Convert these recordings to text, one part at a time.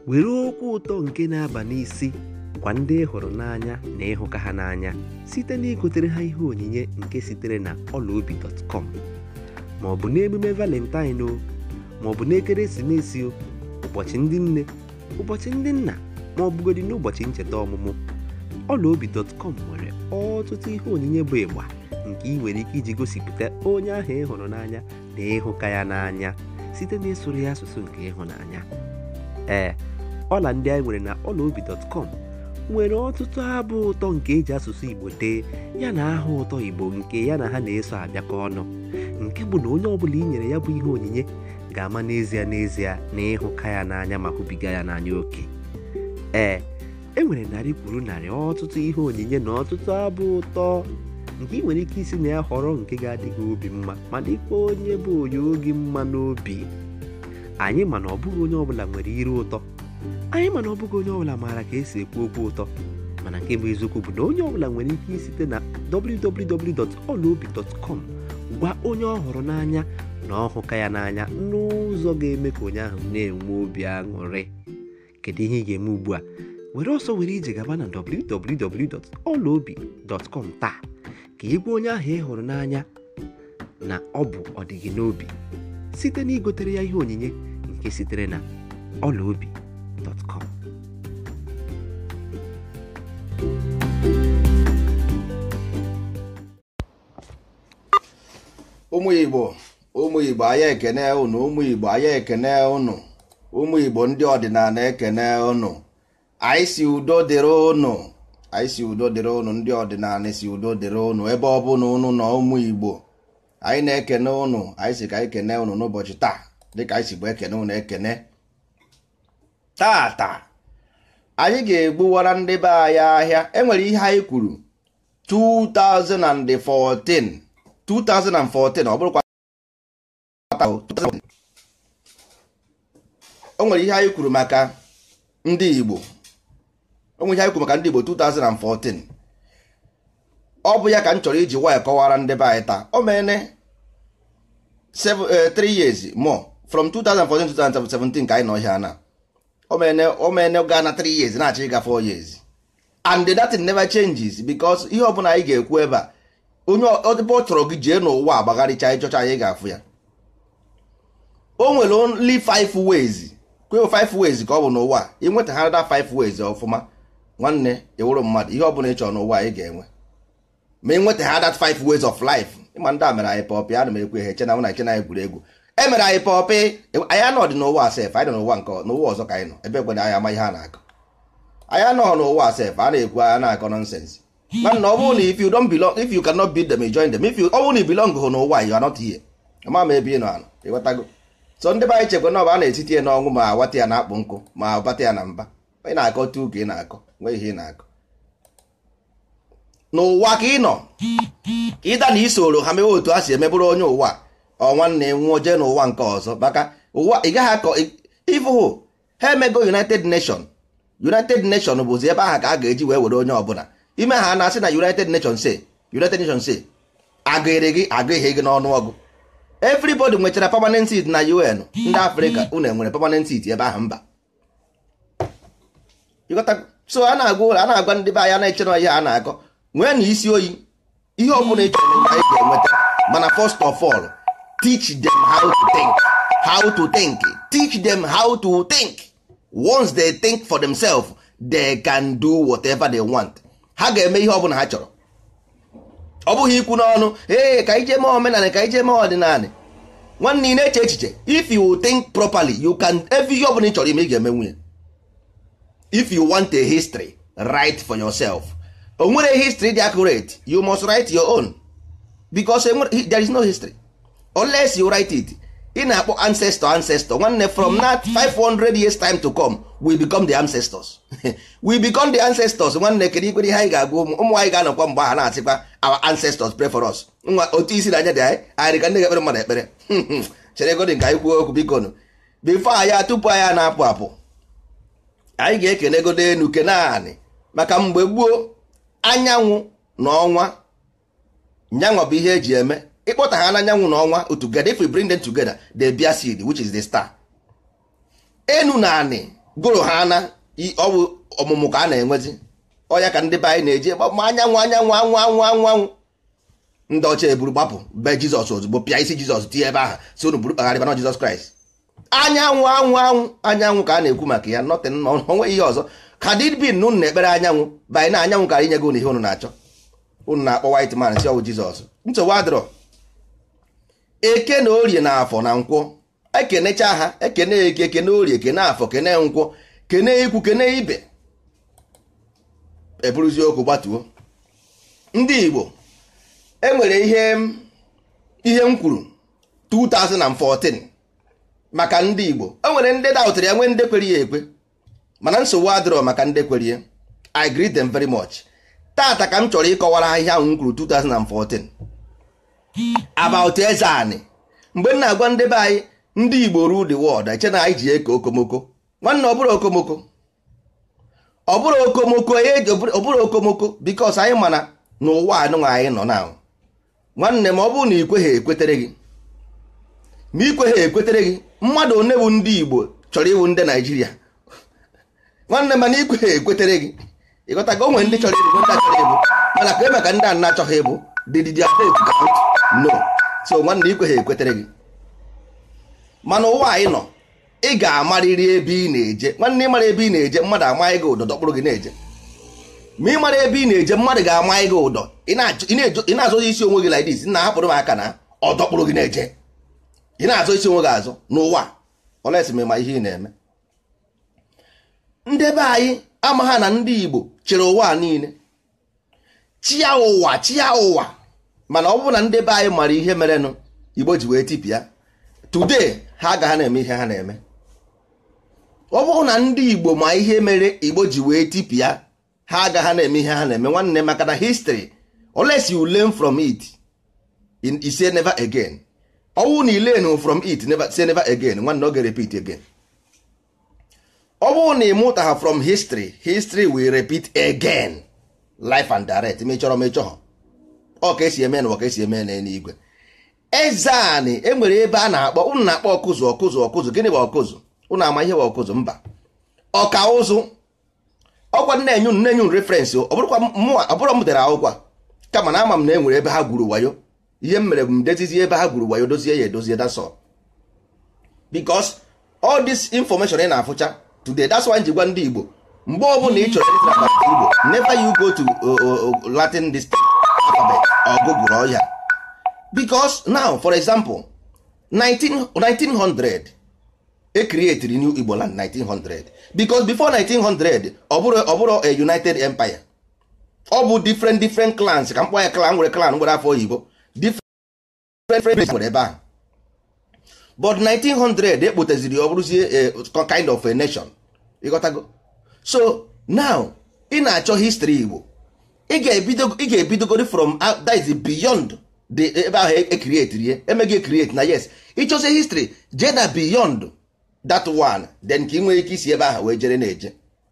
were okwu ụtọ nke na-aba n'isi gwa ndị ị hụrụ n'anya na ịhụka ha n'anya site na igotere ha ihe onyinye nke sitere na ọlaobi.com ma ọ bụ n'emume valentine o ma ọ bụ n'ekeresimesi o ụbọchị ndị nne ụbọchị ndị nna ma ọ bụgodị n'ụbọchị ncheta ọmụmụ ọlaobi.com nwere ọtụtụ ihe onyinye bụ ịgba nke ị nwere ike iji gosipụta onye ahụ ị hụrụ n'anya na ịhụka ya n'anya site na ịsụrụ ya asụsụ nke ịhụnanya ee ọla ndị anyị nwere na ọlaobi.com nwere ọtụtụ abụ ụtọ nke eji asụsụ igbo dee ya na aha ụtọ igbo nke ya na ha na-eso abịakọ ọnụ nke bụ na onye ọbụla i nyere ya bụ ihe onyinye ga-ama n'ezie n'ezie na ịhụka ya n'anya ma hụbiga ya n'anya oke ee e nwere narị kwuru narị ọtụtụ ihe onyinye na ọtụtụ abụ ụtọ nke ị nwere ike isi na ya họrọ nke ga-adị gị obi mma ma dịkwa onye bụ onye oge mma n'obi anyị mana ọ bụghị onye ọbụla nwere ire ụtọ anyị mana ọ bụghị onye ọbụla maara ka esi ekwu okwu ụtọ mana nke bụ eziokwu bụ na onye ọbụla nwere ike isite na www.olaobi.com gwa onye ọ hụrụ n'anya na ọhụka ya n'anya n'ụzọ ga-eme ka onye ahụ na-enwe obi aṅụrị kedu ihe ị ga-eme ugbu a were ọsọ were ije gaba na www.olaobi.com taa ka ị gwa onye ahụ ị hụrụ n'anya na ọ bụ ọdịgị n'obi site na igotere ya ihe onyinye nke sitere na ọlaobi.com ụmụ igbo ụmụ igbo anyị ekene unu ụmụ igbo anyị ekene unu ụmụ igbo ndị ọdịnala ekene unu anyị si udo dịrị unu anyị si udo dịrị unu ndị ọdịnala si udo dịrị unu ebe ọ bụla unu nọ ụmụ igbo anyị na-ekene unu anyị si ka anyị kene unu n'ụbọchị taa dịka anyị si bụ ekene unu ekene tata anyị ga-egbuwara ndị be anyị ahịa enwere ihe anyị kwuru 2014 2014 ọ bụrụkwa o nwere ihe anyị kwuru maka ndị Igbo o nwere ihe anyị kwuru maka ndị Igbo 2014 ọ bụ ya ka m chọrọ iji waya kọwara ndị be anyị taa o mene 3 years more from 2014 to 2017 ka anyị nọ ihe na o mene gaa na 3 years na-achọ ịga 4 years and that never changes because ihe ọbụla anyị ga-ekwu ebe a onye ọdịbe ọ chọrọ gị jee n'ụwa agbagharịcha ịchọcha anyị ga-afụ ya o nwere only five ways kweo five ways ka ọ bụ n'ụwa ịnweta ha da five ways ọfụma nwanne ewuru mmadụ ihe ọbụla ị chọrọ n'ụwa anyị ga-enwe ma ịnweta ha that five ways of life ịma ndị a mere anyị pọpị ana m ekwe ha eche na na eche na egwuregwu e mere anyị pọpị anyị anọ dị n'ụwa sef anyị nọ n'ụwa nke n'ụwa ọzọ ka anyị nọ ebe ekwe na anyị ama ihe a na-akọ anyị anọghị n'ụwa sef a na-ekwu a na-akọ nonsense mana ọ bụrụ na if you don't belong if you cannot beat them you join them if you ọ bụrụ na i belong hụ n'ụwa you are not here ama m ebe ị nọ anọ ịghọtago so ndị be anyị chekwa na ọ bụ a na-etiti ya n'ọnwụ ma awata ya na akpụ nkụ ma abata ya na mba ị na-akọ tu ka ị na-akọ nwee ihe ị na-akọ n'ụwa ka ị nọ ịda na isoro ha mewe otu ha si emebụrụ onye ụwa ọ nwanne nwụọ jee n'ụwa nke ọzọ maka ụwa ị gaghị akọ ịfụhụ ha emego united nation united nation bụzi ebe ahụ ka a ga-eji wee were onye ọbụla ime ha na-asị na united nations say united nations say agụghịrị gị agụghị gị n'ọnụọgụ everybody nwechara permanent seat na un ndị afrịka unu enwere permanent seat ebe ahụ mba so a na-agwa a na-agwa ndị be anyị na-eche na ihe a na-akọ nwee na isi oyi ihe ọbụla ị chọrọ anyị ga-enweta mana first of all teach them how to think how to think teach them how to think once they think for themselves they can do whatever they want ha ga-eme ihe ọbụla ha chọrọ ọ bụghị ikwu n'ọnụ ee ka ije mee omenala ka ije mee ọdịnala nwanne ị na-eche echiche if you think properly you can every ihe ọbụla ị chọrọ ime ị ga-eme nwunye if you want a history write for yourself o nwere history dị accurate you must write your own because there is no history unless you write it ị na-akpọ ancestor ancestor nwanne from that 500 years time to come we become the ancestors we become the ancestors nwanne kedu ikwere ihe anyị ga-agwa ụmụ ụmụ anyị ga-anọkwa mgbe aha na-asịkwa our ancestors pray for us nwa otu isi na anya dị anyị anyị ka ndị ga-ekpere mmadụ ekpere chere godi nke anyị kwuo okwu biko nụ bifo anyị tupu anyị na-apụ apụ anyị ga-ekene godo enu kene anị maka mgbe gboo anyanwụ na ọnwa nyanwa bụ ihe eji eme ịkpọta ha n'anyanwụ na ọnwa together if we bring them together they bear seed which is the star enu na anị gụrụ ha na i- ọ bụ ọmụmụ ka a na-enwezi ọya ka ndị be anyị na-eji ma anyanwụ anyanwụ anwụ anwụ anwụ anwụ ndị ọcha eburu gbapụ be jizọs ozugbo pịa isi jizọs tinye ebe ahụ si unu buru kpagharịba na jizọs kraịst anyanwụ anwụ anwụ anyanwụ ka a na-ekwu maka ya nọtin na onwe ihe ọzọ ka did bin na unu na-ekpere anyanwụ banyị na anyanwụ ka inye gị unu ihe unu na-achọ unu na-akpọ white man si ọwụ jizọs nsogbu adịrọ eke na orie na afọ na nkwọ ekenecha ha ekene eke kene orie kene afọ kene nkwọ kene ikwu kene ibe eburuzi okwu gbatuo ndị igbo enwere ihe m- ihe m kwuru 2014 maka ndị igbo o nwere ndị daụtara ya nwee ndị kwere ya ekwe mana nsogbu adịrọ maka ndị kwere ya i greet them very much tata ka m chọrọ ịkọwara ha ihe ahụ m kwuru 2014 about eze anị mgbe m na-agwa ndị be anyị ndị igbo ru the world eche na anyị ji eke okomoko nwanne ọ bụrụ okomoko ọ bụrụ okomoko ya eji- ọ bụrụ okomoko bikos anyị mana n'ụwa anụnwa anyị nọ na nwanne m ọ bụrụ na ikwe ha ekwetere gị ma ikwe ha ekwetere gị mmadụ one bụ ndị igbo chọrọ ịwụ ndị naijiria nwanne mana ikwe ha ekwetere gị ịghọta ka o nwere ndị chọrọ ịbụ ndị achọrọ ịbụ mana ka eme ka ndị a na-achọghị ịbụ dididi vote count no so nwanne ikwe ha ekwetere gị mana ụwa anyị nọ ị ga-amarịrị ebe ị na-eje nwanne ịmara ebe ị na-eje mmadụ amaghị gị ụdọ dọkpụrụ gị na-eje ma ị mara ebe ị na-eje mmadụ ga-amaghị gị ụdọ ị na-achọ- ị na-ejo- ị na-azọ isi onwe gị like this na hapụrụ m aka na ọ dọkpụrụ gị na-eje ị na-azọ isi onwe gị azọ n'ụwa olesi ma ịma ihe ị na-eme ndị be anyị amagha na ndị Igbo chịrị ụwa niile chia ụwa chia ụwa mana ọ bụrụ na ndị be anyị mara ihe merenụ Igbo ji wee tipịa today ha agaghị na-eme ihe ha na-eme ọ bụrụ na ndị Igbo ma ihe mere Igbo ji wee tipịa ha agaghị na-eme ihe ha na-eme nwanne maka na history unless you learn from it in you say never again ọnwụ na ilen from it never say never again nwanne ọ ga-repeat again ọ bụrụ na ị mụtagha from history history will repeat again life and direct ma ị chọrọ ma ị chọghọ ọ ka esi eme n'ụwa ka esi eme n'eluigwe eze anị enwere ebe a na-akpọ unu na-akpọ ọkụzụ ọkụzụ ọkụzụ gịnị bụ ọkụzụ unu ama ihe bụ ọkụzụ mba ọka ụzụ ọkwa nne-enye unu na-enye unu referensị ọ bụrụkwa mụnwa ọ bụrụ m dere akwụkwọ a, kama na ama m na e nwere ebe ha gwuru wayo ihe m mere bụ m dezizie ebe ha gwuru wayo dozie ya edozie that's all because all this information ị na-afụcha today that's why m ji gwa ndị Igbo mgbe ọbụla ị chọrọ ịzụ about Igbo never you go to uh, uh, uh, Latin this alphabet or Google or ya because now for example 19, 1900 e created new Igbo land 1900 because before 1900 ọ bụrụ ọ bụrụ a United Empire ọ bụ different different clans ka mkpọ ya clan nwere clan nwere afọ oyibo different different nwere ebe ahụ but 1900 ekpoteziri ọ bụrụzie a kind of a nation ịghọtago so now ị na-achọ history Igbo ị ga-ebido ị ga-ebidogori from out- that is beyond the ebe ahụ e create rie emeghị create na yes ịchọzie history jee na beyond that one then ka ị nwee ike isi ebe ahụ wee jere na-eje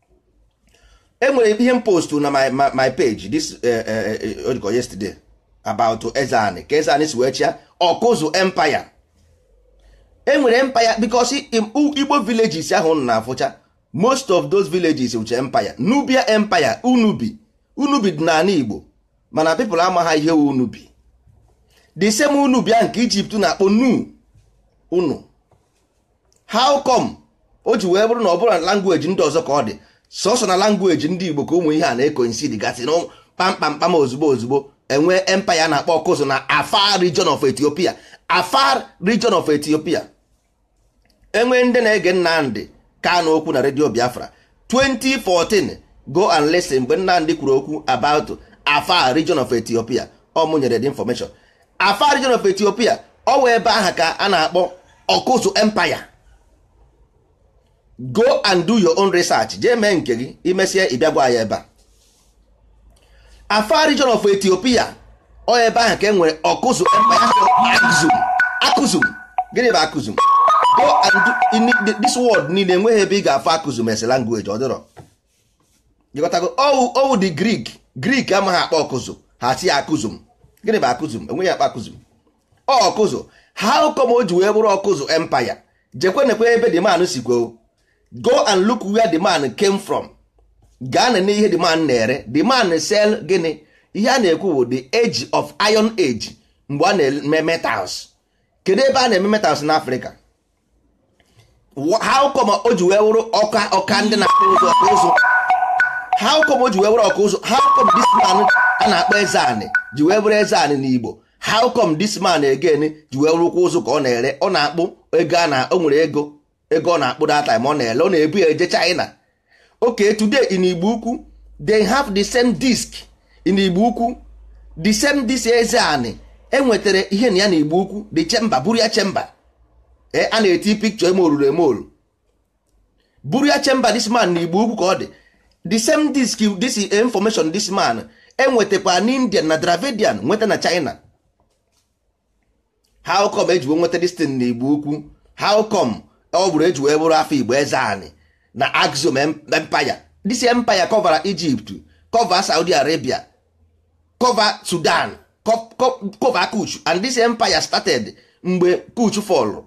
enwere ihe m postu na my, my, my page this uh, uh, uh, yesterday about Ezani ka Ezani si wee chia Ọkụzụ empire enwere empire because i- i- Igbo villages ahụ unu na-afụcha most of those villages uche empire Nubia empire Unubi Unubi dị n'ala Igbo mana people amagha ihe wu Unubi the same Unubi ahụ nke Egypt na-akpọ nu unu how come o ji wee bụrụ na ọ bụrụ na language ndị ọzọ ka ọ dị sọsọ na language ndị Igbo ka ụmụ ihe a na-ekonsidi gasị na kpamkpamkpam ozugbo ozugbo enwe empire na-akpọ ọkụzụ na Afar region of Ethiopia Afar region of Ethiopia enwe ndị na-ege Nnamdị Kanu okwu na redio Biafra 2014 go and listen mgbe Nnamdị kwuru okwu about Afar region of Ethiopia ọ mụ nyere the information Afar region of Ethiopia ọ wee ebe ahụ ka a na-akpọ ọkụzụ empire go and do your own research jee mee nke gị imesie ịbịa gwa ya ebe a Afar region of Ethiopia ọ ebe ahụ ka e nwere ọkụzụ empire akụzum akụzum gịnị bụ akụzum go and do in this word niile enweghị ebe ị ga-afụ akụzum ese language ọ dịrọ jikọtago owu owu the Greek Greek amaghị akpọ ọkụzụ ha si ya akụzum gịnị bụ akụzum enweghị akpa akụzum ọ ọkụzụ how come o ji wee bụrụ ọkụzụ empire jekwenekwe ebe dị manụ si kwuo go and look where the man came from gaa na n'ihe the man na-ere the man sell gịnị ihe a na-ekwu bụ the age of iron age mgbe a na-eme metals kedu ebe a na-eme metals n'afrịka how come o ji wee wụrụ ọka ọka ndị na-akpụ ụzọ ọka ụzụ how come o ji wee wụrụ ọka ụzụ how come this man a na-akpọ eze anị ji wee bụrụ eze anị n'igbo how come this man again ji wee wụrụkwa ụzụ ka ọ na-ere ọ na-akpụ ego a na o nwere ego ego ọ na-akpụ that time ọ na-ele ọ na-ebu ya eje China okay today in igbo ukwu they have the same disk in igbo ukwu the same disk eze anị enwetara ihe na ya na igbo ukwu the chamber buru ya chamber ee a na-eti pikchọ eme olulu eme olu buru ya chamber this man na igbo ukwu ka ọ dị the same disk this information this man enwetakwa na indian na dravidian nweta na china how come eji wee nweta this thing na igbo ukwu how come ọ bụrụ eji wee bụrụ afọ igbo eze anị na axiom empire this empire cover egypt cover saudi arabia cover sudan co- co- cover kuch and this empire started mgbe kuch fall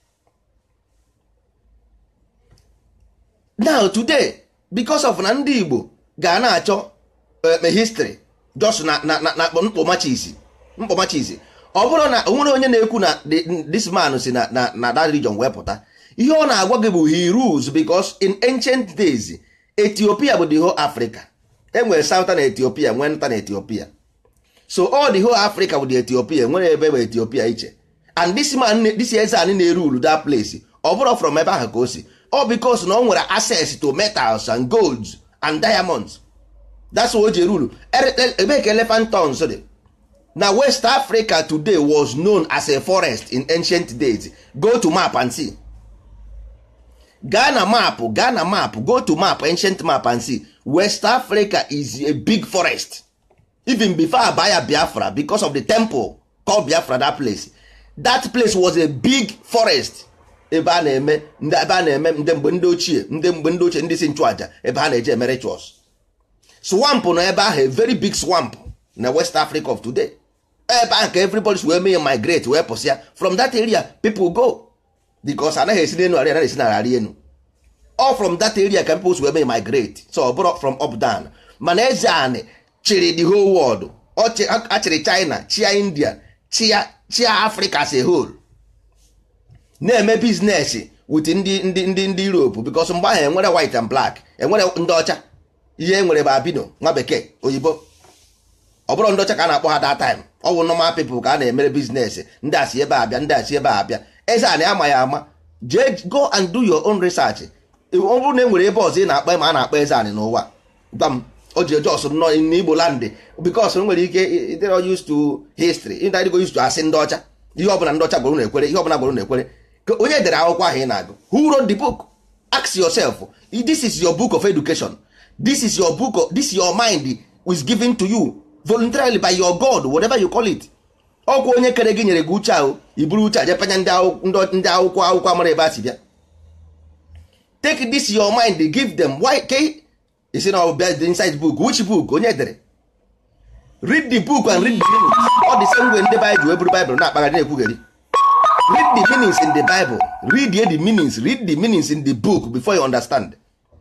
now today because of na ndị igbo ga na-achọ eh, history just na na na na mkpọmachisi mkpọmachisi ọ bụrụ na onwere onye na-ekwu na the- this man si na na na that region wee pụta ihe ọ na-agwa gị bụ he rules because in ancient days ethiopia bụ the whole africa enwere southern ethiopia nwee northern ethiopia so all the whole africa bụ the ethiopia nwere ebe bụ ethiopia iche and this man na- this eze anyị na-erule that place ọ bụrụ from ebe ahụ ka o si ọ because na ọ nwere access to metals and golds and diamonds that's why o ji erulu ebe ka elephant tons dị na west africa today was known as a forest in ancient days go to map and see gaa na map gaa na map go to map ancient map and see west africa is a big forest even before abaya biafra because of the temple called biafra that place that place was a big forest ebe a na-eme ndị ebe a na-eme ndị mgbe ndị ochie ndị mgbe ndị ochie ndị si nchụaja ebe ha na-eje eme rituals swamp nọ ebe ahụ a very big swamp na west africa of today ebe ahụ ka everybody si wee mee migrate wee pụsịa from that area people go because anaghị esi n'elu arị anaghị esi n'ala arị enu all from that area ka people si wee mee migrate so ọ bụrụ from up down mana eze anị chịrị the whole world ọ chị- a- achịrị china chia india chia chia africa as a whole na-eme biznes with ndị ndị ndị ndị europe because mgbe ahụ enwere white and black enwere ndị ọcha ihe enwere bụ abino nwa bekee oyibo ọ bụrụ ndị ọcha ka a na-akpọ ha that time ọ bụ normal people ka a na-emere biznes ndị asị ebe abịa ndị asị ebe abịa eze a na-ama ya ama jee go and do your own research ọ bụrụ na e nwere ebe ọzọ ị na-akpọ ma a na-akpọ eze anị n'ụwa gwa m o ji eje ọsọ nọ n'igbo landị because nwere ike ịdịrọ used to history ịdịgo used to asị ndị ọcha ihe ọbụla ndị ọcha gwara na-ekwere ihe ọbụla gwara na-ekwere ka onye dere akwụkwọ ahụ ị na-agụ who wrote the book ask yourself this is your book of education this is your book of, this your mind is given to you voluntarily by your god whatever you call it ọkwa onye kere gị nyere gị uche ahụ iburu uche a jepanya ndị akwụ- ndị- ndị akwụkwọ akwụkwọ amara ebe a si bịa take this your mind give them why ke isi na ọ bịa the inside book which book onye dere read the book and read the meanings ọ dị same way ndị Bible wee buru Bible na-akpagharị na-ekwugheri read the meanings in the Bible read ye the meanings read the meanings in the book before you understand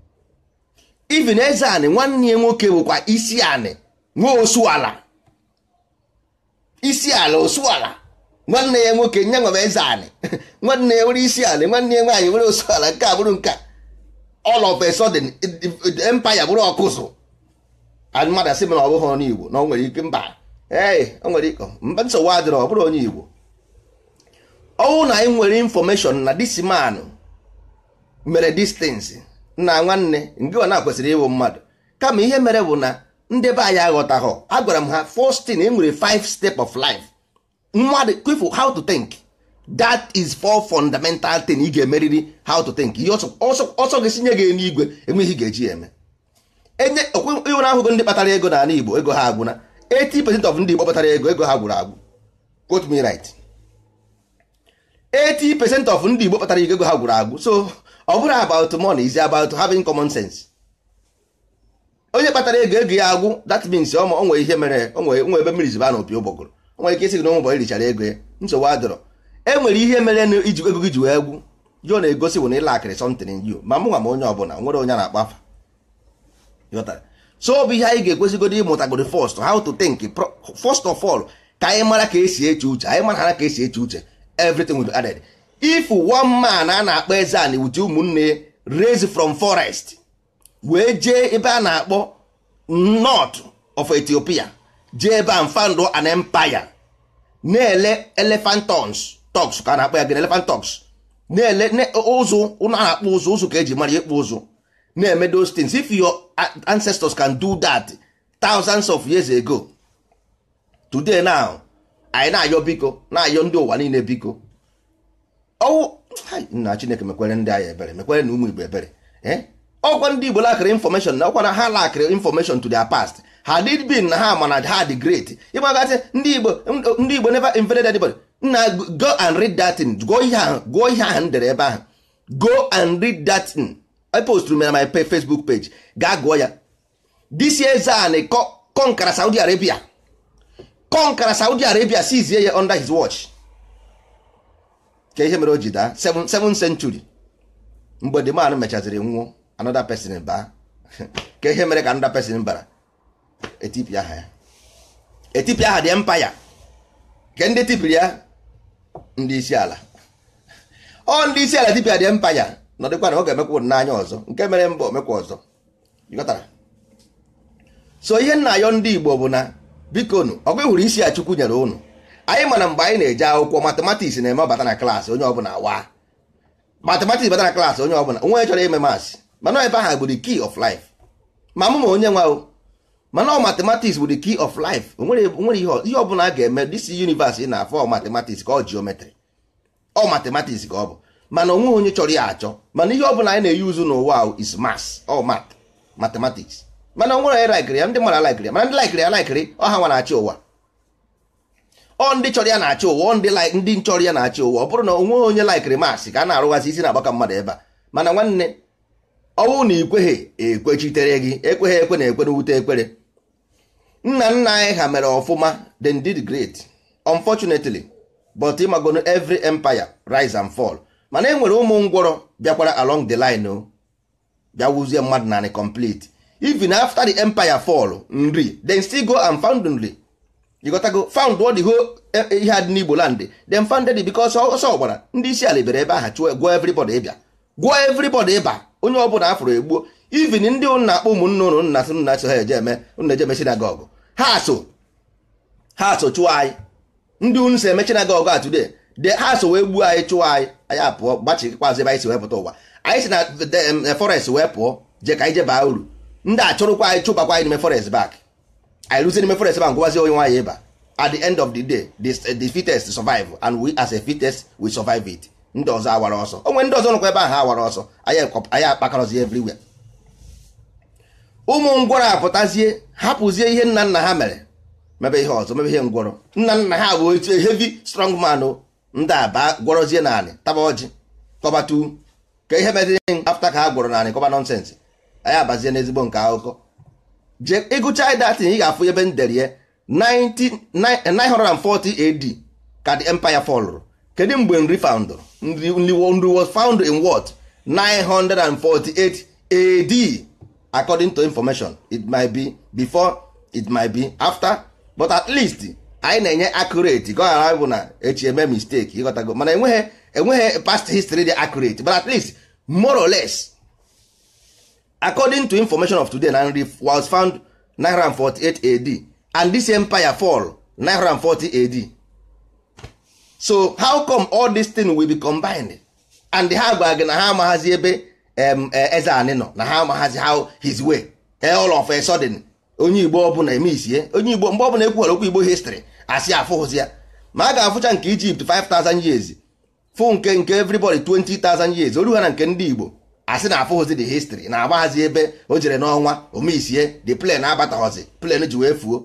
even eze anị nwanne ya nwoke bụkwa isi anị nwe osu ala isi ala osu ala nwanne ya nwoke nye nwere eze anị nwanne ya nwere isi ala nwanne ya nwaanyị nwere osu ala nke a bụrụ nke a. all of a sudden empire bụrụ ọkụzụ and mmadụ asị m na ọ bụghị onye igbo na ọ nwere ike mba ee o nwere ike mba nsogbu adịrọ ọ bụrụ onye igbo ọnwụ na anyị nwere infọmeshọn na this man mere distance nna nwanne nke ọ na-kwesịrị ịwụ mmadụ kama ihe mere bụ na ndị be anyị aghọtaghọ agwara m ha first thing e nwere five step of life mmadụ kwefu how to think that is four fundamental thing ị ga-emeriri how to think ihe ọsọ ọsọ ọsọ gị sinye gị n'igwe enweghị ihe ị ga-eji ya eme enye iwe na ahụgo ndị kpatara ego n'ala igbo ego ha agwụna 80% of ndị igbo kpatara ego ego ha gwụrụ agwụ quote me right 80% of ndị igbo kpatara ego ha gwụrụ agwụ so ọ bụrụ about money is about having common sense onye kpatara ego ego ya agwụ that means ọ ma- o nwere ihe mere o nwere nwe ebe mmiri ziba na opi ụgbọgụrụ o nwere ike isi gị na ụmụ ụbọchị richara ego ya nsogbu adịrọ e nwere ihe mere na iji ego gị ji wee gwụ ihe ọ na-egosi bụ na ịlakịrị something in you ma mụ nwa ma onye ọbụla nwere onye a na-akpọ afa Ịghọtara? so ọ bụ ihe anyị ga-ekwesịgodo ịmụtagoro first how to think Pro- first of all ka anyị mara ka esi eche uche anyị mara ka esi eche uche everything will be added if one man a na-akpọ eze ani wuti ụmụnne ya raised from forest wee jee ebe a na-akpọ north of ethiopia jee ebe a found an empire na-ele elephant tons tox ka a na-akpọ ya gịnị elephant tox na-ele ne- ụzụ ụnụ a na-akpụ ụzụ ụzụ ka eji mara ya ịkpụ ụzụ na-eme those things if your a- ancestors can do that thousands of years ago today now anyị na-ayọ biko na-ayọ ndị ụwa niile biko ọwụ hai, nna chineke mekwere ndị anyị ebere mekwere na ụmụ igbo ebere eh? ọkwa ndị igbo lakịrị information na ọkwa na ha lakịrị information to their past ha did been na ha mana ha dị great ịgbagasị ndị igbo ndị igbo never invaded anybody nna go and read that thing gụọ ihe ahụ gụọ ihe ahụ m dere ebe ahụ go and read that thing I posturu na my pa- facebook page gaa gụọ ya this year zan kọnkara saudi arabia kọnkara saudi arabia sizie ya under his watch ka ihe mere o ji daa 7 century mgbe the man mechaziri nwụọ another person baa ka ihe mere ka another person bara etipịa aha ya etipịa aha dị empire ke ndị tipịrị ya ndị isi ala ọ ndị isi ala tipịa dị empire nọdịkwa na ọ ga-emekwa n'anya ọzọ nke mere mba omekwa ọzọ ịghọtara so ihe nna ayọ ndị igbo bụ na biko nụ ọgwa hụrụ isi a chukwu nyere ụnụ anyị mana mgbe anyị na-eje akwụkwọ matematiks na-eme ọbata na klaasị onye ọbụla wa matematiks bata na klaasị onye ọbụla onwe chọrọ ime masị mana ebe ahụ bụ the key of life ma mụ ma onye nwa o mana ọ matematiks bụ the key of life onwere onwere ihe ọ- ihe ọbụla a ga-eme this universe ị na-afọ ọ matematiks ka ọ geometry ọ matematiks ka ọ bụ mana onwe onye chọrọ ya achọ mana ihe ọbụla anyị na-eyi uzu n'ụwa ahụ is mass ọ mat mathematics mana onwere onye laikiri ya ndị mmadụ laikiri ya mana ndị laikiri ya laikiri ọha nwa na-achị ụwa ọ ndị chọrọ ya na-achị ụwa ọ ndị like ndị chọrọ ya na-achị ụwa ọ bụrụ na onwe onye laikiri masị ka a na-arụghazi isi na-agbaka mmadụ ebe a mana nwanne ọnwụ na ikweghị ekwechitere gị ekweghị ekwe na ekwe na wute ekpere nna nna anyị ha mere ọfụma then did great unfortunately but ịmagono every empire rise and fall mana e nwere ụmụ ngwọrọ bịakwara along the line o bịa wuzie mmadụ narị complete even after the empire fall nri then still go and found nri you got to go found what the whole eh, eh, ihe adị n'igbo land then founded it because ọsọ ọgbara ndị isi ala bere ebe ahụ chụọ gwụọ everybody ịbịa gwụọ everybody ịba onye ọbụla afọrọ egbuo even ndị ụnụ na-akpọ ụmụnne ụnụ nna sị nna so ha eje eme ụnụ eje eme synagogue ha so ha so chụọ anyị ndị unu si eme synagogue a today de ha so wee gbuo anyị chụọ anyị anyị apụọ gbachikwazi ebe anyị si wee pụta ụwa anyị si na the, em, forest wee pụọ je ka anyị je baa uru ndị a chụrụkwa anyị chụbakwa anyị n'ime forest back anyị rụzie n'ime forest back ngwazi onye nwaanyị ịba at the end of the day the, the fittest survive and we as a fittest we survive it ndị ọzọ awara ọsọ onwe ndị ọzọ nọkwa ebe ahụ awara ọsọ anyị ekọ- anyị akpakọrọzie everywhere ụmụ ngwọrọ apụtazie hapụzie ihe nna nna ha mere mebe ihe ọzọ mebe ihe ngwọrọ nna nna ha bụ otu heavy strong man o ndị aba gwọrọzie naanị taba ọjị kọbatu ka ihe meziri afta ka ha gwọrọ naanị kọba nọnsensị anyị abazie n'ezigbo nke akụkọ je ịgụcha datin ị ga-afụ ebe m dere ya 19 940 AD ka the empire fọlụrụ kedu mgbe nri found nri nri nri was found in what 948 AD according to information it might be before it might be after but at least anyị na-enye accurate ka ọ ghara bụ na echi eme mistake ịghọtago mana enweghị enweghị past history dị accurate but at least more or less according to information of today na nri was found 948 AD and this empire fall 940 AD so how come all this thing will be combined and ha gwa gị na ha amaghazi ebe em, eh, eze anị nọ na ha amaghazi how his way Eh, all of a sudden onye igbo ọbụla eme isie onye igbo mgbe ọbụla ekwughara okwu igbo history asị afụhụzi ya ma a ga-afụcha nke Egypt 5000 years fụ nke nke everybody 20000 years oru ha na nke ndị igbo asị na afụhụzi the history na agbaghazi ebe o jere n'ọnwa omeisie the plane abataghozi plane ji wee fuo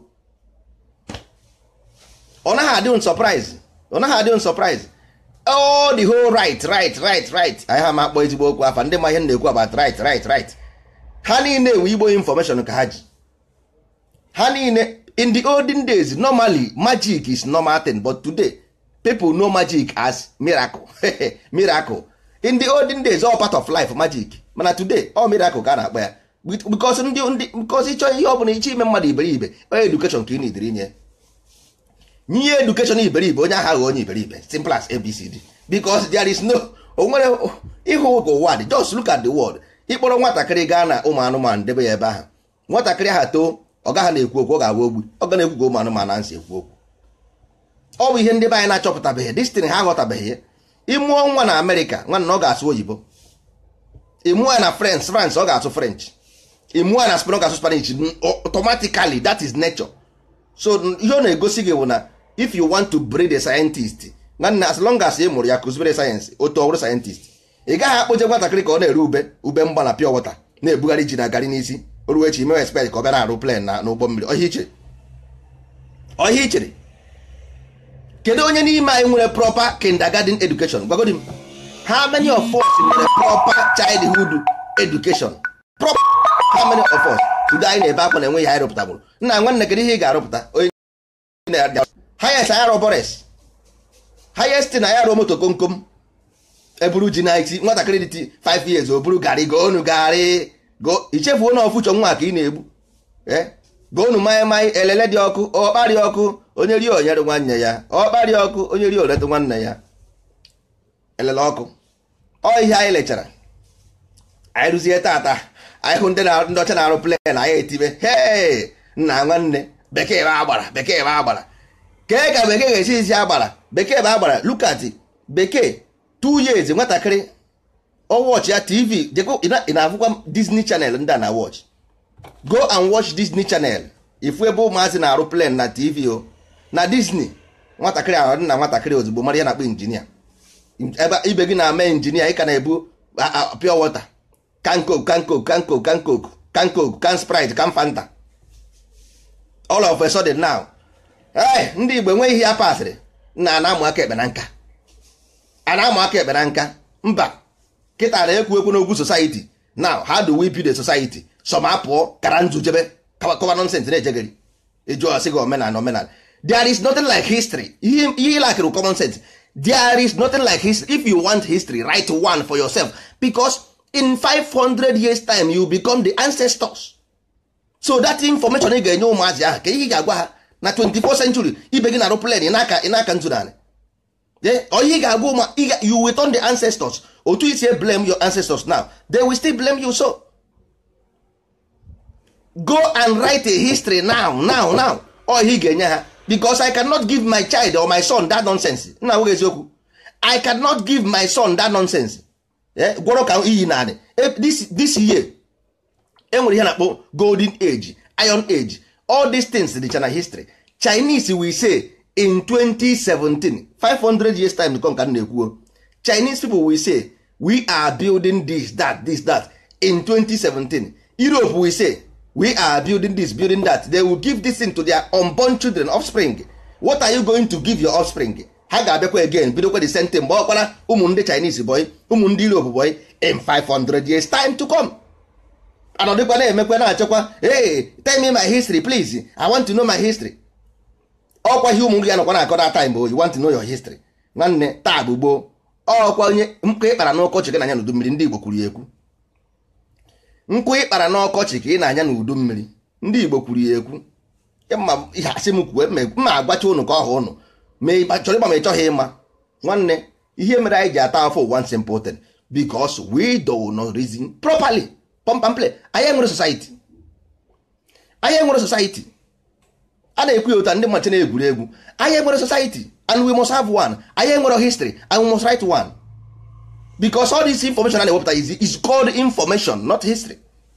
ọ naghị adị un surprise ọ naghị adị un surprise all the whole right right right right anyị ha ma akpọ ezigbo okwu afa ndị ma ihe m na-ekwu about right right right ha niile ewe igbo information ka ha ji ha niile in the olden days normally magic is normal thing but today people know magic as miracle miracle in the olden days all part of life magic mana today all miracle ka a na-akpọ ya because ndị ndị because ịchọ ihe ọ bụla iche ime mmadụ iberibe onye education ka ị na-ediri inye nye education iberibe onye agha onye iberibe simple as abcd because there is no o nwere ịhụ ka ụwa dị just look at the world ịkpọrọ nwatakịrị gaa na ụmụ anụmanụ debe ya ebe ahụ nwatakịrị ahụ too ọ gaghị na-ekwu okwu ọ ga-agwa ogbu ọ ga na-ekwu ka ụmụ anụmanụ na nsị ekwu okwu ọ bụ ihe ndị be anyị na-achọpụtabeghị destin ha aghọtabeghị ya ịmụọ nwa na amerịka nwanne na ọ ga-asụ oyibo ịmụọ ya na frans frans ọ ga-asụ french ịmụọ ya na span ọ ga-asụ spanish automatically that is nature so ihe ọ na-egosi gị bụ na if you want to breed a scientist nwanne as long as ị mụrụ ya kụzibere sayensị otu ọbụrụ scientist ị gaghị akpụje nwatakịrị ka ọ na-ere ube ube mgba na pure water na-ebugharị ji na garị n'isi oruo echi mewe expect ka ọ bịa na-arụ plen na n'ụgbọ mmiri ọhịa ichere ọhịa ichere kedu onye n'ime anyị nwere proper kindergarten education gwagodi m how many of us nwere proper childhood education proper how many of us today anyị na-ebe akwa na enweghị anyị rụpụtagburu nna nwanne kedu ihe ị ga-arụpụta onye highest anyị arọ bores highest na ya rụọ moto komkom eburu ji na iti nwatakịrị dị 5 years o buru garị goonu garị go ichefuo na ọfụchọ nwa ka ị na-egbu goonu mmanya mmanya elele dị ọkụ ọkparị ọkụ onye rie onyere nwanne ya ọkparị ọkụ onye rie oletụ nwanne ya elele ọkụ ọ ihe anyị lechara anyị rụzie tata anyị hụ ndị ọcha na-arụ plen anyị etibe hee nna nwanne bekee bụ agbara bekee bụ agbara kee ka bekee ga-esi isi agbara bekee bụ agbara lukati bekee two years nwatakịrị ọ wọchị ya tv ị na-afụkwa disney channel ndị a na watch go and watch disney channel ifu ebe ụmụazị na-arụ plen na tv o na disney nwatakịrị ahụ dị na nwatakịrị ozugbo mara ya na-akpọ injinia ebe ibe gị na-eme injinia ị ka na-ebu pure water can coke can coke can coke can coke can coke can sprite can fanta all of a sudden now ee ndị igbo enweghị ihe ya pasịrị na ana-amụ aka ekpe na nka a na-amụ aka ekpe na nka mba kịta na-ekwu ekwu n'ogwu society now how do we build a society some apụọ kara nzu jebe kọwa nonsens na-ejegeri eju ọsị gị omenala omenala there is nothing like history ihe ịlakịrị common sense there is nothing like history if you want history write one for yourself because in 500 years time you become the ancestors so that information ị ga-enye ụmụazị ahụ ka ihe ị ga-agwa ha na 24th century ibe gị na-arụ plen ị na-aka nzu narị onye ị ga-agwa ụmụ you will turn the ancestors otu isi blame your ancestors now they will still blame you so go and write a history now now now ọ ihe ị ga-enye ha because i cannot give my child or my son that nonsense nna nweghị eziokwu i cannot give my son that nonsense gwọrọ ka iyi narị this year enwere ihe na-akpọ golden age iron age all these things dịcha na history chinese we say in 2017 500 years time to come ka m na-ekwuo chinese people will say we are building this that this that in 2017 europe will say we are building this building that they will give this thing to their unborn children offspring what are you going to give your offspring ha ga-abịakwa again bidokwa the same thing mgbe ọkwara ụmụ ndị chinese boy ụmụ ndị europe boy in 500 years time to come anọdịkwa na-emekwa na-achọkwa hey tell me my history please i want to know my history ọkwa ihe ụmụ nri ya nọkwa na-akọ that time you want to know your history nwanne taa bụ gboo ọkwa onye nkụ ịkpara n'ọkọchị gị na-anya n'udu mmiri ndị igbo kwuru ya ekwu nkụ ịkpara n'ọkọchị ka ị na-anya n'udu mmiri ndị igbo kwuru ya ekwu ihe asị m kwuo mma agbacha ụnụ ka ọ hụ ụnụ ma ị chọrọ ịgba ma ị chọghị ịma nwanne ihe mere anyị ji ata afọ one simple thing because we do not reason properly pompample anyị enwere society anyị enwere society a na-ekwu ya ụta ndị mmachi na-egwuri egwu anyị enwere society and we must have one anyị enwere history and we must write one because all this information a na-ewepụta is, is called information not history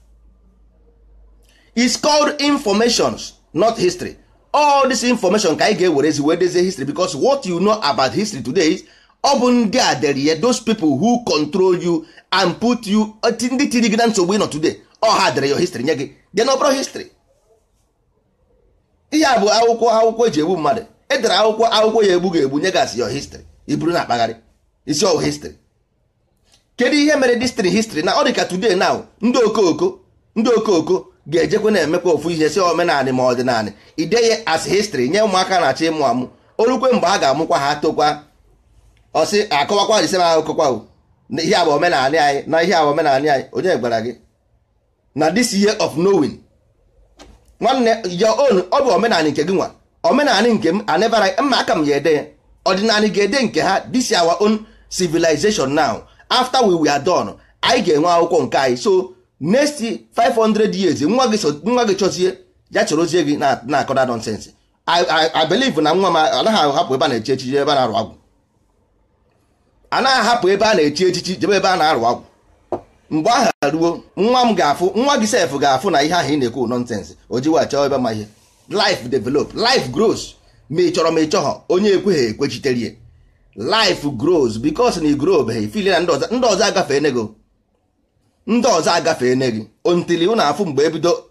is called informations not history all this information ka anyị ga-ewerezi wee dezie history because what you know about history today is ọ bụ ndị a dere ya those people who control you and put you ndị tiri gị na nsogbu ịnọ today ọ ha dere your history nye gị dị na ọbụrụ history ihe a bụ akwụkwọ akwụkwọ eji egbu mmadụ edere akwụkwọ akwụkwọ ya egbu ga-egbu nye gasị your history iburu na akpagharị isi ọwụ history kedu ihe mere distri history na ọ dị ka today now ndị okooko ndị okooko ga-ejekwe na-emekwa ofu ihe si omenanị ma ọdịnanị ideye as history nye ụmụaka na-achọ ịmụ amụ orukwe mgbe ha ga-amụkwa ha tokwa ọsị akọwakwa ise ma akụkọkwa na ihe a bụ omenala anyị na ihe a bụ omenala anyị onye gwara gị na this year of knowing nwanne your own ọ bụ omenala nke gị nwa omenala nke m anebara mma aka m ya ede ya ọdịnala ga-ede nke ha this is our own civilization now after we were done anyị ga-enwe akwụkwọ nke anyị so next 500 years nwa gị so- nwa gị chọzie ya chọrọzie gị na- na-akọda nonsense I, I, I believe na nwa m anaghị ahapụ ebe a na-echi echichi ebe a na-arụ agwụ anaghị ahapụ ebe a na-echi echichi jebe ebe a na-arụ agwụ mgbe ahụ ruo nwa m ga-afụ nwa gị sef ga-afụ na ihe ahụ ị na-ekwu nonsense o jiwa chọọ ebe ma ihe life develop life grows ma ị chọrọ ma ị chọghọ onye ekweghị ekwechiterie life grows because na ị grow beghị fili na ndị ọzọ ndị ọzọ agafee nego ndị ọzọ agafee ene gị ontili ụ na-afụ mgbe ebido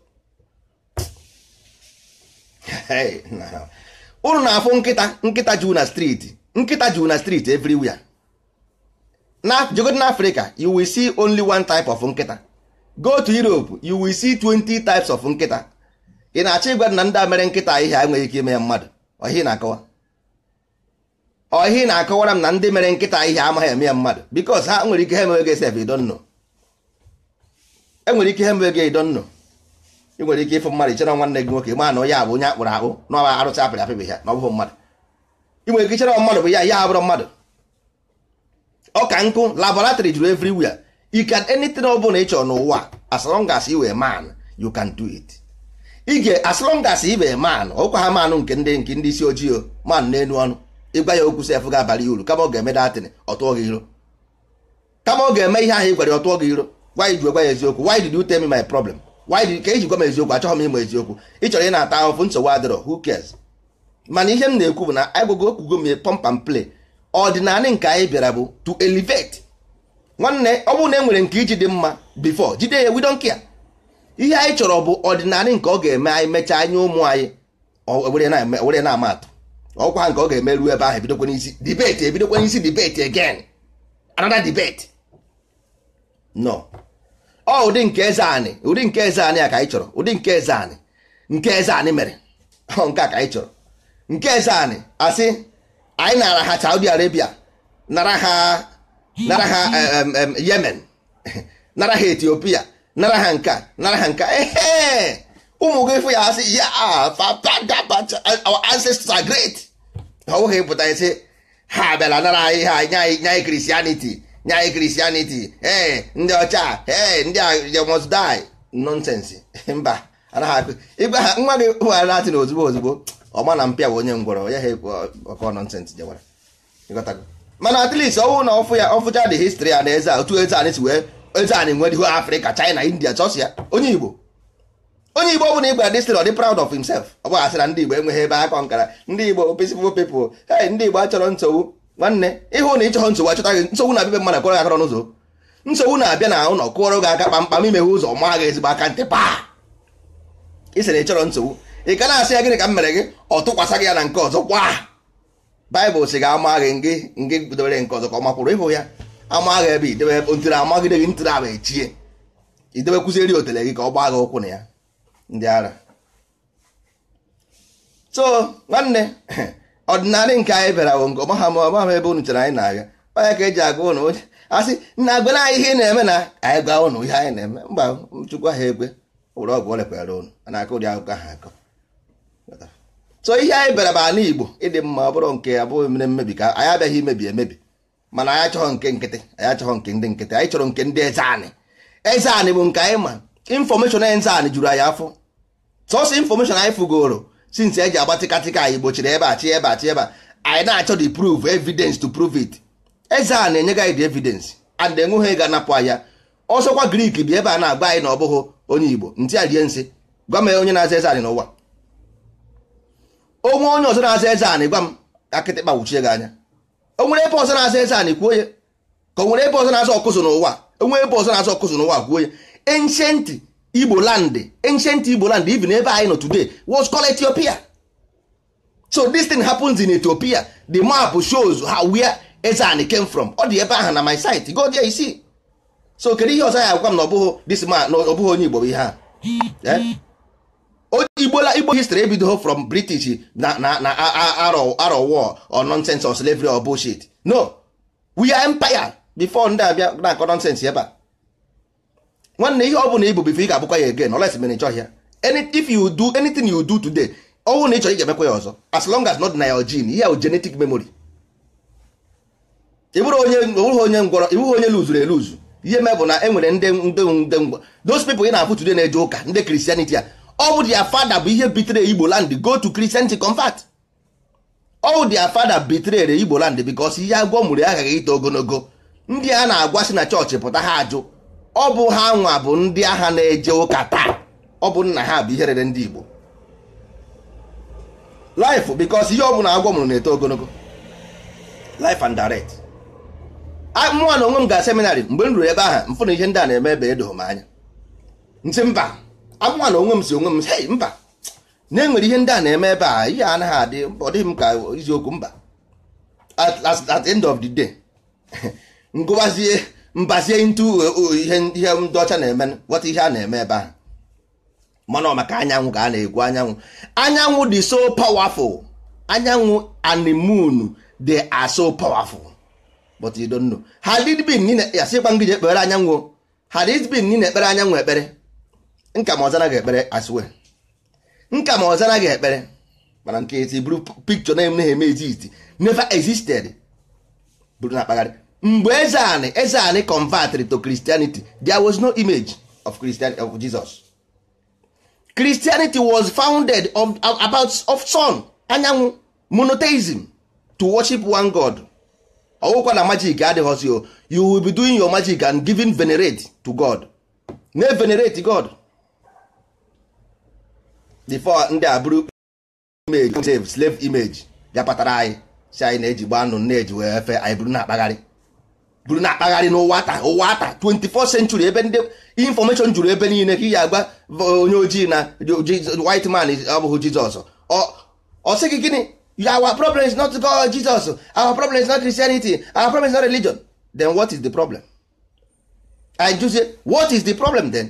Hey, na- unu na-afụ nkịta nkịta juu na street nkịta juu na street everywhere na jegod na africa you will see only one type of nkịta go to europe you will see 20 types of nkịta ị na-achọ ịgwa na ndị a mere nkịta ihe a enweghị ike ime ya mmadụ ọhị na-akọwa ọhị na-akọwara m na ndị mere nkịta ihe amaghị eme ya mmadụ because ha nwere ike ha emewe gị sef idonno enwere ike ha emewe gị idonno ị nwere ike ịfụ mmadụ ichere nwanne gị nwoke ma na onye a bụ onye akpụrụ akpụ na ọ arụsị apịrị apịbị ya na ọ bụghị mmadụ ị nwere ike ichere mmadụ bụ ya ya abụrụ mmadụ ọ ka nkụ laboratory juru everywhere you can anything ọ bụla ị chọrọ n'ụwa as long as you were man you can do it ị ga as long as ị were man ọkwa ha manụ nke ndị nke ndị isi ojii o man n'elu ọnụ ịgwa ya okwu sef ga-abalị ya uru kama ọ ga-eme datin ọ tụọ gị iro kama ọ ga-eme ihe ahụ ị gwara ya ọ tụọ gị iro why ji gwa ya eziokwu why did you tell me my problem why did ka iji gwa m eziokwu achọghị m ịma eziokwu ị chọrọ ị na-ata ahụfụ nsogbu adịrọ who cares mana ihe m na-ekwu bụ na agwago okwugo m pump and play ọdịnala nke anyị bịara bụ to elevate nwanne ọ bụrụ na e nwere nke iji dị mma before jide ya we don't care ihe anyị chọrọ bụ ọdịnala nke ọ ga-eme anyị mechaa anya ụmụ anyị ọ were na-eme- were na-ama atụ ọkwa nke ọ ga-eme ruo ebe ahụ ebidokwa n'isi debate ebidokwa n'isi debate again another debate no ọ ụdị nke eze anị ụdị nke eze anị a ka anyị chọrọ ụdị nke eze anị nke eze anị mere ọ nke a ka anyị chọrọ nke eze anị asị anyị nara ha Saudi Arabia nara ha nara ha em, em, Yemen nara ha Ethiopia nara ha nka nara ha nka ehe ụmụ gị fụ ya asị ya fapadabata our ancestors are great ọ bụghị ịpụta isi ha bịara nara anyị ha nye anyị nye anyị Christianity nye anyị Christianity ee ndị ọcha ee ndị a they must die nonsense mba anaghị akụ ịgwa ha nwa gị hụghara latin ozugbo ozugbo ọma na mpịa bụ onye ngwọrọ ya ha ọkọ nonsense jewara ịghọtago mana at least ọwụ na ọfụ ya ọfụcha the history a na eze a otu eze anyị si wee eze anyị nwediho Africa China India chọsịa onye Igbo onye igbo ọbụla igbo adịsịrị ọ dị proud of himself ọ bụ asị na ndị igbo enweghị ebe akọ nkara ndị igbo peaceful people hey ndị igbo achọrọ nsogbu nwanne ịhụ na ịchọghọ nsogbu achọta gị nsogbu na-abịa mmadụ kụọrọ gị aka n'ụzọ nsogbu na-abịa na ụlọ kụọrọ gị aka kpamkpam imeghe ụzọ maa gị ezigbo aka ntị paa ị sị na ị chọrọ nsogbu ị ka na-asị ya gịnị ka m mere gị ọ tụkwasị gị ya na nke ọzọ kwa baịbụl sị ga-ama gị ngị ngị dobere nke ọzọ ka ọ makwụrụ ịhụ ya ama gị ebe idebe ntiri amagide gị ntiri ahụ echie idebe kwụzieri otele gị ka ọ gbaa gị ụkwụ na ya ndị ara so nwanne ọdịnala nke anyị bịara bụ nke ọmaha ma ọmaha ebe unu chere anyị na-aga onye ka eji agwa ụnụ onye asị na agwa na ihe ị na-eme na anyị gwa ụnụ ihe anyị na-eme mba chukwu ahụ egwe were ọgwụ o lekwara ụnụ a na-akọ ụdị akụkọ ahụ akọ so ihe anyị bịara bụ ala igbo ịdị mma ọ bụrụ nke abụghị mere mmebi ka anyị abịaghị imebi emebi mana anyị achọghọ nke nkịtị anyị achọghọ nke ndị nkịtị anyị chọrọ nke ndị eze anị eze anị bụ nke anyị ma infọmeshọn eze anị juru anyị afọ sọsọ infọmeshọn anyị fugoro since eji agba tịkatịka anyị gbochiri ebe a chi ebe a chi ebe a anyị na-achọ the proof evidence to prove it eze a na-enye gị the evidence and enweghị ga anapụ anya ọsọkwa grik bi ebe a na-agba anyị na ọ bụghị onye igbo ntị a rie nsị gwa m onye na-aza eze anị n'ụwa onwe onye ọzọ na-aza eze anị gwa m akịtịkpa wuchie gị anya o nwere ebe ọzọ na-aza eze anị kwuo ya ka o nwere ebe ọzọ na-aza ọkụzụ n'ụwa onwe ebe ọzọ na-aza ọkụzụ n'ụwa kwuo ya ancient igbo land ancient igbo land even ebe anyị nọ today was called ethiopia so this thing happens in ethiopia the map shows how where ezani came from ọ dị ebe ahụ na my site go there you see so kedu ihe ọzọ ya agwa m na ọ bụghị this man na ọ bụghị onye igbo bụ ihe a Eh? O- igbola igbo history ebidoghị from british na na na arọ arọ war or nonsense or slavery or bullshit no we are empire before ndị abịa na-akọ nọnsensị ebe a nwanne ihe ọ bụla ịbụ bifo ị ga-abụkwa ya again unless mere ịchọghị ya Any, if you do anything you do today ọnwụ na ị chọrọ ị ga-emekwa ya ọzọ as long as not na your gene ihe ahụ genetic memory ịbụrụ onye ịbụrụ onye ngwọrọ ịbụrụ onye luzuru eluzu ihe mee bụ na e nwere ndị ndị ndị ngwọ those people ị na-afụ today na-eje ụka ndị Christianity a ọ bụ their father bụ ihe bitere Igbo land go to Christianity convert all their father betrayed Igbo land because ihe agwọ mụrụ aghaghị ito ogologo ndị a na-agwa si na chọọchị pụta ha ajụ ọ bụ ha nwa bụ ndị agha na-eje ụka taa ọ bụ nna ha bụ ihe rere ndị Igbo life because ihe ọ bụla agwọ mụrụ na-eto ogologo life and direct mụnwa na onwe m ga seminarị mgbe m ruru ebe ahụ mfụ na ihe ndị a na-eme ebe edoghị m anya nsị mba amụnwa na onwe m si onwe m hey mba na-enwere ihe ndị a na-eme ebe a ihe anaghị adị ọ dịghị m ka eziokwu mba at, at, at the end of the day ngụbazie mbazie into ihe ihe ndị ọcha na-eme ghọta ihe a na-eme ebe ahụ mana ọ maka anyanwụ ka a na-ekwu anyanwụ anyanwụ dị so powerful anyanwụ and the moon they are so powerful but you don't know had it been nina ya sịkwa ngị ji ekpere anyanwụ had it been nina ekpere anyanwụ ekpere nka ma ọzara ga-ekpere as well nka ma ọzara ga-ekpere mana nke eti buru picture na emeghe eme exist never existed buru na akpagharị mgbe eze anị eze anị converted to Christianity there was no image of Christian of Jesus Christianity was founded of, about of sun anyanwụ monotheism to worship one God ọwụkwa na magic adịghọzi o you will be doing your magic and giving venerate to God na venerate God before ndị a bụrụ image save slave image ya kpatara anyị si anyị na-eji gba anụ na-eji wee fe anyị bụrụ na-akpagharị bụrụ na-akpagharị n'ụwa taa ụwa taa 24th century ebe ndị information juru ebe niile ka ị ga-agwa onye ojii na white man ọ bụghị Jizọs ọ sị gị gịnị our problem is not God Jesus our problem is not Christianity our problem is not religion then what is the problem I just say what is the problem then